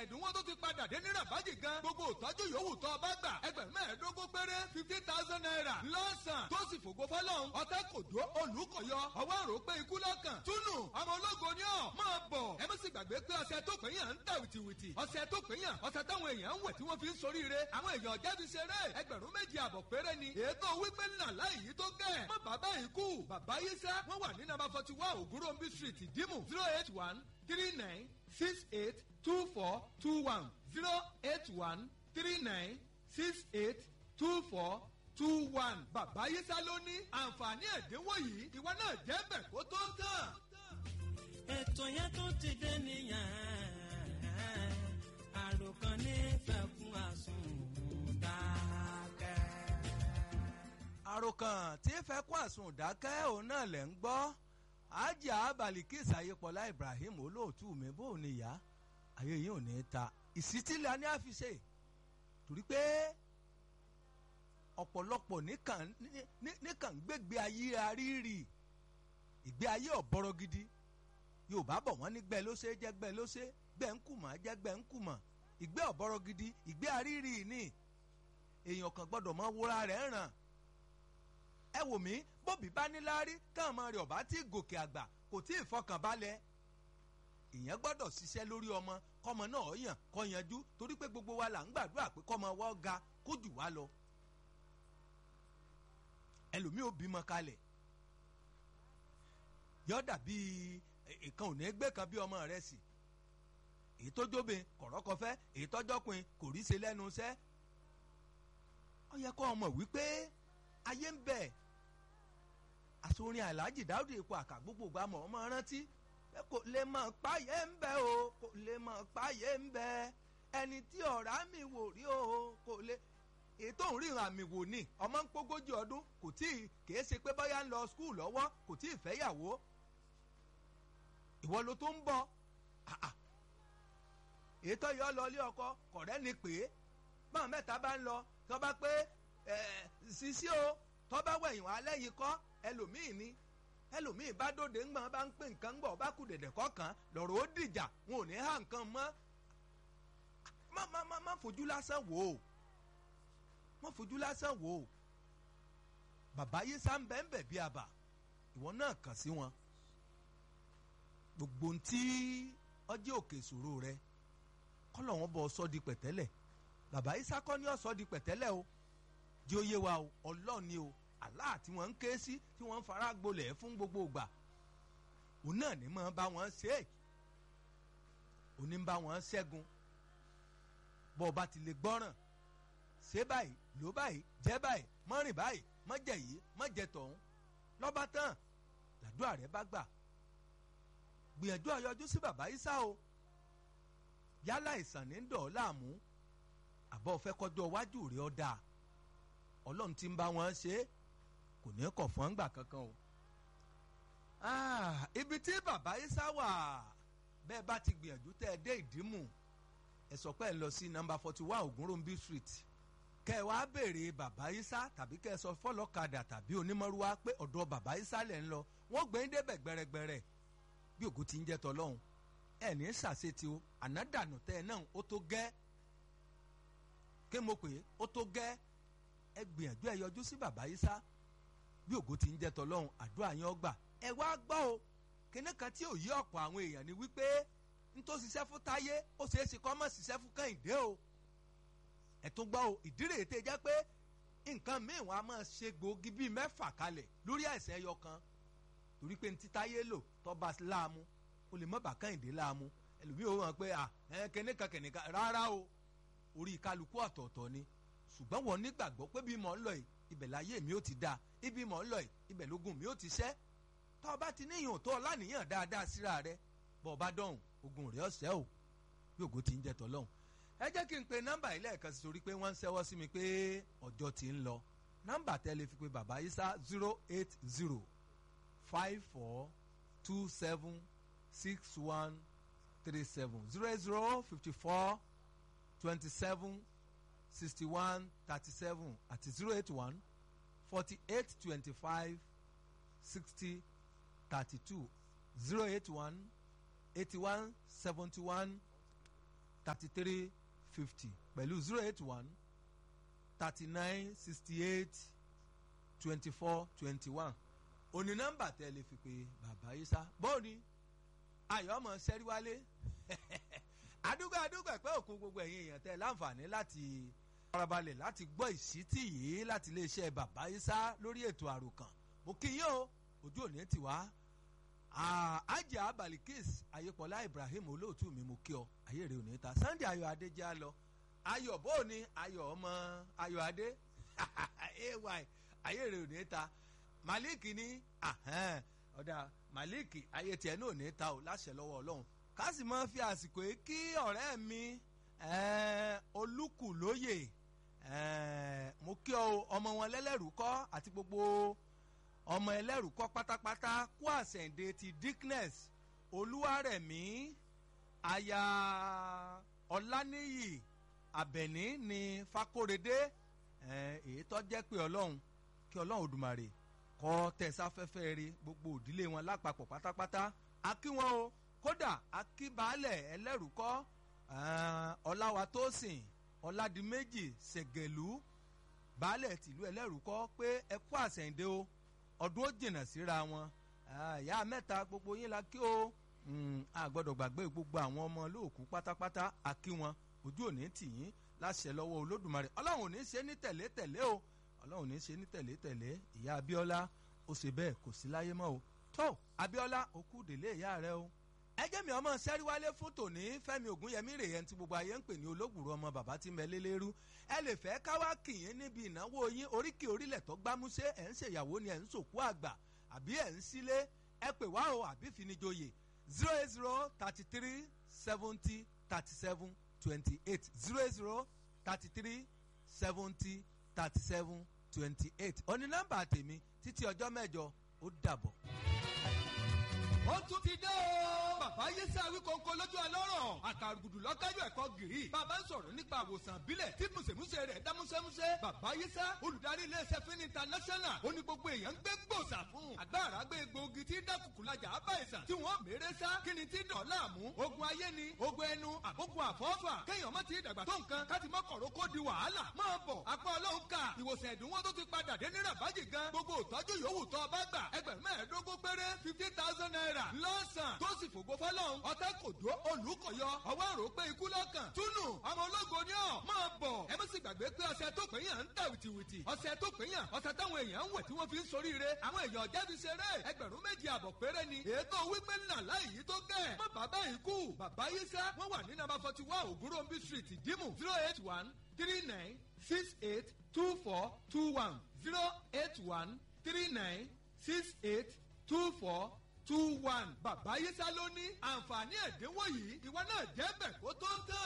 ẹ̀dínwó tó ti padà dé ní rabaji gan gbogbo ìtọ́jú yòówù tó o bá gbà ẹgbẹ̀rún mẹ́ẹ̀ẹ́dógún péré fifty thousand naira lọ́sàn tó sì fògo fọlọ́hún ọ̀tá kò dó olùkọ̀yọ ọwọ́ àrò pé ikú lọ́kàn túnú ọmọ ológo ni ọ̀ máa bọ̀ ẹ má sì gbàgbé pé ọṣẹ tó pè yàn ń tà wìtìwìtì ọṣẹ tó pè yàn ọṣẹ táwọn èèyàn ń wẹ̀ tí wọ́n fi ń soríire àwọn èèyàn jáde ṣeré ẹgbẹ̀rún méjì àbọ̀ péré ni ètò wípé ńlá láì yí tó gẹ̀ má bàbá yìí kú bàbá yìí sẹ́ wọ́n wà ní nàbà forty one ògúnròmbí street ìdímù zero eight one three nine six eight two four two one zero eight one three nine six eight two four two one bàbá yìí sá ló ní àǹfààní ẹ̀dínwó yìí ìwọ náà jẹ́ bẹ̀ kó tó tán. ètò yẹn tó ti dé nìyẹn àròkàn nífẹ̀ẹ́ fún àsùndákẹ́. àròkàn tí ń fẹ́ kún àsùn dákẹ́ òun náà lẹ̀ ń gbọ́ ajá balikis ayépọ̀lá ibrahim olóòtú mi bó ní ìyá ayé yìí ò ní ta ìsítílẹ̀ ní àfiṣe torí pé ọ̀pọ̀lọpọ̀ níkàn níkàn gbégbé ayé arírì ìgbé ayé ọ̀bọ̀rọ̀ gidi yorùbá bọ̀ wọ́n ní gbẹ́ ló ṣe jẹ́ gbẹ́ ló ṣe gbẹ́ ń kùmọ̀ jẹ́ gbẹ́ ń kùmọ̀ ìgbé ọ̀bọ̀rọ̀ gidi ìgbé arírì ni èèyàn kan gbọ́dọ̀ mọ wúra rẹ̀ ràn ẹ wò mí bóbi bá níláárí káwọn ọmọ rẹ̀ ọ̀bá tí gòkè àgbà kò tí ì fọkàn balẹ̀ èèyàn gbọ́dọ̀ ṣiṣẹ́ lórí ọmọ kọ́mọ náà yàn kọ́ yanjú torí pé gbogbo wa là ń gbàdúrà pé kọ́mọ wa ga kó jù wá lọ ẹlòmíì ò bímọ kalẹ̀ yọ dàbí ìkan ò ní gbé kan bí ọmọ rẹ̀ sì èyí tó jóbe kọ̀rọ́kọfẹ́ èyí tọ́jọ́pin kò rí ṣe lẹ́nu iṣẹ́ ó yẹ kó ọmọ wípé ayé ń bẹ àsorin aláàjì dáúdì ipò àkà gbogbo gba mọ̀ ọmọ rántí pé kò lè mọ̀ páyé ń bẹ o kò lè mọ̀ páyé ń bẹ ẹni tí ọ̀rá mi wò rí o kò lè ètò òun ríran àmì wò ni ọmọ ń pógójì ọdún kò tí ì kìí ṣe pé bóyá ń lọ skul lọ́wọ́ kò tí ì fẹ́yàwó ìwọ ló tó ń bọ̀ ètò yọ lọ ilé ọkọ kọ̀rẹ́ ni pé báwọn mẹ́ta bá ń lọ tó bá pé sisi o tó bá wẹ̀yìn wá lẹ́yìn kọ́ ẹlòmíì ni ẹlòmíì bá dòde ńgbọ́n bá ń pè nǹkan ń bọ̀ bá kù dẹ̀dẹ̀ kọ̀ọ̀kan lọ́rọ̀ ó dìjà wọn ò ní há nǹkan mọ́ má má má má fojú lásán wò ó má fojú lásán wò ó bàbá yìí sá ń bẹ́ ń bẹ̀ bí àbà ìwọ náà kàn sí wọn gbogbo ntí ọjọ́ òkè ìṣòro rẹ kọ́lọ̀ wọn bọ̀ sọ́ di pẹ̀tẹ́lẹ̀ bàbá isa kọ́ ní ọ̀sọ́ di pẹ̀tẹ́lẹ̀ o jẹ́ oyé wa o ọlọ́ọ̀ni o Allah tí wọ́n ń ké sí tí wọ́n ń fara gbolẹ̀ fún gbogbo ìgbà òun náà ní máa bá wọn ṣe é òní ń bá wọn ṣẹ́gun bọ́ ọ bá ti lè gbọ́ràn ṣe báyìí ló báyìí jẹ́ báyìí mọ́rìn báyìí mọ́jẹ̀ yìí mọ́jẹ̀ tọ̀hún lọ́ba tán làdúrà rẹ bá gbà gbìyànjú àyọjú sí bàbá isa o yálà ìsàn ní dọ̀ láàmú àbọ̀ fẹ́ kọjọ́ iwájú rẹ̀ ọ́ dáa ọlọ́run ti ń bá wọn ṣe é kò ní kọ̀ fún àgbà kankan o. ibi tí bàbá isa wà bẹ́ẹ̀ bá ti gbìyànjú tẹ́ ẹ dé ìdímù ẹ sọ pé ẹ lọ sí nọ́mbà forty one ògúnròmbí street kẹ́ ẹ wá béèrè bàbá isa tàbí kẹ́ ẹ sọ fọlọ́kadà tàbí onímọ̀rúwá pé ọ̀dọ̀ bàbá isa lẹ̀ ń lọ wọ́n gbé ń débẹ̀ gbẹrẹgbẹrẹ bí ògùn ti ń jẹ́ tọ́lọ́hún ẹ̀ ní sàṣetì o ànádànù tẹ́ ẹ náà ó tó gẹ́ ké mo pè é ó tó gẹ́ ẹ gbìyànjú ẹ yọjú sí bàbá yìí sá bí ògo ti ń jẹ́ tọlọ́hún àdúrà yẹn ọgbà ẹ wá gbọ́ o kíní kan tí ò yí ọ̀pọ̀ àwọn èèyàn ni wípé n tó ṣiṣẹ́ fún táyé ó ṣeé ṣe kọ́ mọ̀ ṣiṣẹ́ fún kẹ́hìndé o ẹ tún gbọ́ o ìdírè tẹ jẹ́ pé nǹkan míì wọn a máa ṣe gbòógì bíi mẹ́fà kalẹ̀ lórí àìsàn ẹyọ kan torí pé ntí táyé lò tọ́ba láàmú o lè mọ̀ bá kẹ́hìndé láàmú ẹlòmíì ó hàn pé à ẹ kẹ́nìkan kẹ́nìkan rárá o orí kálukú ọ̀tọ̀ọ̀tọ̀ ni ṣùgbọ́n wọn nígbàgbọ́ pé bí mò ń lọ yìí ibẹ̀ láyé mi ó ti dáa ibi mò ń lọ yìí ibẹ̀ lógun mi ó ti ṣẹ́ tá ọba ti níyàn tó ọlànìyàn dáadáa síra rẹ bọ́ ọba dọ̀hùn ogun rẹ̀ ọ̀sẹ́ o bí ògo ti ń jẹ́ tọ́lọ́hùn. ẹ jẹ́ kí n pe nọ́mbà yìí lẹ́ẹ̀kan sí torí pé wọ́n ń ṣẹ́wọ́ sí mi pé ọjọ́ ti ń lọ nọ́mbà tẹ́lẹ̀ fi pe bàbá Isa zero eight zero five four two seven six one three seven zero eight zero fifty four twenty-seven sixty-one thirty-seven àti zero eight one forty-eight twenty-five sixty thirty-two zero eight one eighty-one seventy-one thirty three fifty pẹ̀lú zero eight one thirty nine sixty eight twenty four twenty one òní nọ́mbà tẹ́ lè fi pé bàbá yìí sá bóòní ayọ̀ ọmọ sẹ́ríwálé àdúgbò àdúgbò ẹ̀pẹ́ òkun gbogbo ẹ̀yin èèyàn tẹ́ láǹfààní láti farabalẹ̀ láti gbọ́ ìsítì yìí láti iléeṣẹ́ bàbá yìí sá lórí ètò àròkàn mo kí yín o ojú òní ti wá ajá balikis ayépọlá ibrahim olóòtú mi mo kí ọ ayé rẹ òní ta sunday ayọ̀ adé já lọ ayọ̀ bóòní ayọ̀ ọmọ ayọ̀ adé ay ayé rẹ òní ta malik ní ọ̀dà malik ayé tiẹ̀ náà ní ta o láṣẹ lọ́wọ́ ọlọ́run ká sì máa fi àsìkò yìí kí ọ̀rẹ́ mi olúkúlóyè mo kí ọ ọmọ wọn lẹ́lẹ́rú kọ́ àti gbogbo ọmọ ẹlẹ́rù kọ́ pátápátá kú àsẹ̀ǹde ti dickness olúwarẹ̀mí aya ọláníyì àbẹ̀ní ní fakóredé èyí tó jẹ́ pé ọlọ́run kí ọlọ́run òdùmarè kọ́ tẹ̀sáfẹ́fẹ́ rí gbogbo òdílé wọn lápapọ̀ pátápátá akí wọn o kódà akí baálẹ̀ ẹlẹ́rù kọ́ ọláwatósìn ọládìméjì ṣẹ̀gẹ̀lú baálẹ̀ tìlú ẹlẹ́rù kọ́ pé ẹ kú àsẹ̀ǹde o ọdún ó jìnnà síra wọn ìyá mẹ́ta gbogbo yín la kí o a gbọ́dọ̀ gbàgbé gbogbo àwọn ọmọ olóòkú pátápátá a kí wọn ojú òní tì yín láṣẹ lọ́wọ́ olódùmarè ọlọ́run ò ní ṣe ní tẹ̀lé tẹ̀lé o ọlọ́run ò ní ṣe ní tẹ̀lé tẹ̀lé ìyá abíọ́lá ó ṣe bẹ́ẹ̀ kò sí láyé mọ́ o tó abíọ́lá òkú délé ìyá rẹ o ẹjẹ́ mi ọmọ sẹ́ríwálé fún tòní fẹ́mi ògúnyẹmí rèé ẹni tí gbogbo ayé ń pè ní olóògùrọ̀ ọmọ bàbá tí mẹ́lẹ́ lérú ẹ lè fẹ́ káwá kìyìn níbi ìnáwó yín oríkì orílẹ̀ tó gbámúṣé ẹ̀ ń ṣèyàwó ni ẹ̀ ń sòkú àgbà àbí ẹ̀ ń sílé ẹ pè wá o àbí finijoyè zero eight zero thirty three seventy thirty seven twenty eight zero eight zero thirty three seventy thirty seven twenty eight òní nọ́mbà tèmi títí ọjọ́ mẹ́jọ ó dàbọ̀ ó tún ti dé o. bàbá yéṣẹ́ awíkọ́ńkọ́ lójú ọlọ́rọ̀ àkàrùgùdù lọ́kájú ẹ̀kọ́ gìrì. bàbá ń sọ̀rọ̀ nípa àwòsàn bílẹ̀ tí mùsèmùsè rẹ̀ dá músẹ́músẹ́. bàbá yéṣẹ́ olùdarí iléeṣẹ́ fún international ó ní gbogbo èèyàn ń gbé gbòòsà fún. àgbàrá gbé egbòogi tí dákùkù lajà á bá ìsàn tí wọ́n mèrè sá kí ni tí dọ̀ọ́lá mú. ogun ayé ni ogun ẹnu àbógun àfọ́fà kéèyàn má ti dàgbà tó nǹkan káti mọ́ kọ̀rọ̀ kó di wàhálà. máa bọ̀ apá ọlọ́run ká ìwòsàn ẹ̀dínwó tó ti padà dé ní rabaji gan gbogbo ìtọ́jú yòówù tó ọba gbà ẹgbẹ̀rún mẹ́ẹ̀ẹ́dógún péré fifty thousand naira lọ́sàn tó sì fògo fọlọ́run ọ̀tá kò dó olùkọ̀yọ ọwọ́ àrò pé ikú lọ́kàn túnú ọmọ ológo ni ọ̀ máa bọ̀ ẹ má sì gbàgbé pé ọṣẹ tó pè yàn ń tà wìtìwìtì ọṣẹ tó pè yàn ọṣẹ táwọn èèyàn ń wẹ̀ tí wọ́n fi ń soríire àwọn èèyàn jẹ́ fi ṣeré ẹgbẹ̀rún méjì àbọ̀ péré ni ètò wípé nà láì yí tó gẹ̀ má bàbá yìí kú bàbá yìí sẹ́ wọ́n wà ní nàbà forty one ògúnròmbí street ìdímù zero eight one three nine six eight two four two one zero eight one three nine six eight two four two one bàbá yísà ló ní àǹfààní ẹ̀dínwó yìí ìwọ náà jẹ́ bẹ̀ kó tó ń tán.